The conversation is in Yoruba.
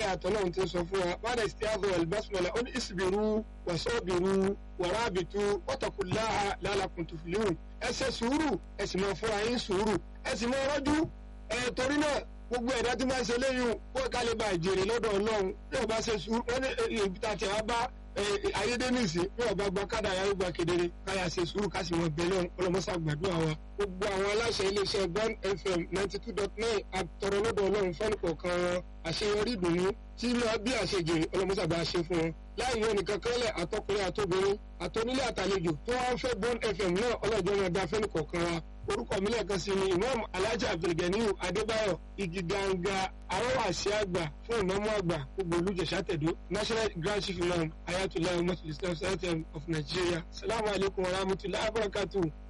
àtọ́lọ́run ti sọ fún wa bàdà istiazu albasmala ó ní isbiru wasobiru warabitu watakullaha lalakum tuflihun ẹ ṣe sùúrù ẹ sì máa fúnra yín sùúrù ẹ sì máa rọ́jú ẹ torí náà gbogbo ẹ̀dá tí máa ń ṣe léyìn kó ká lè ba ìjèrè lọ́dọ̀ ọlọ́run bí ọba ṣe sùúrù wọ́n ní ibi tá a ti wá bá ayédènìsí bí ọba gba kádà yàrá gba kedere káyà ṣe sùúrù ká sì mọ bẹ́lẹ̀ ọlọ́mọṣà gbàdúrà wa gbogbo àwọn aláṣẹ iléeṣẹ́ Bond FM ninety two dot nine àtọrọ lọ́dọ̀ ọlọ́run fẹ́ni kọ̀ọ̀kan wọn àṣeyọrí ìdùnnú tí máa bí àṣejèrè ọlọ́mọṣà bá ṣe fún wọn láì yọ nìkan kọ́lẹ̀ àtọkùnrin àtobìnrin àtọ́nílé àtàlejò tó wá ń fẹ́ Bond FM náà ọlọ́jọ́ máa dá fẹ́ni kọ̀ọ̀kan wa orúkọ mi lẹ́ẹ̀kan sí ni imam alhaji abdulganiyu adébáyọ̀ igi ganga arọ́wàsí àgbà fún ìnáwó àgbà gbogbo olùjẹ̀sà tẹ̀dó national grand chief imam ayatollah muhammadu islam sultan of nigeria salamu alaykum wa rahmatulahi wa barakatuh.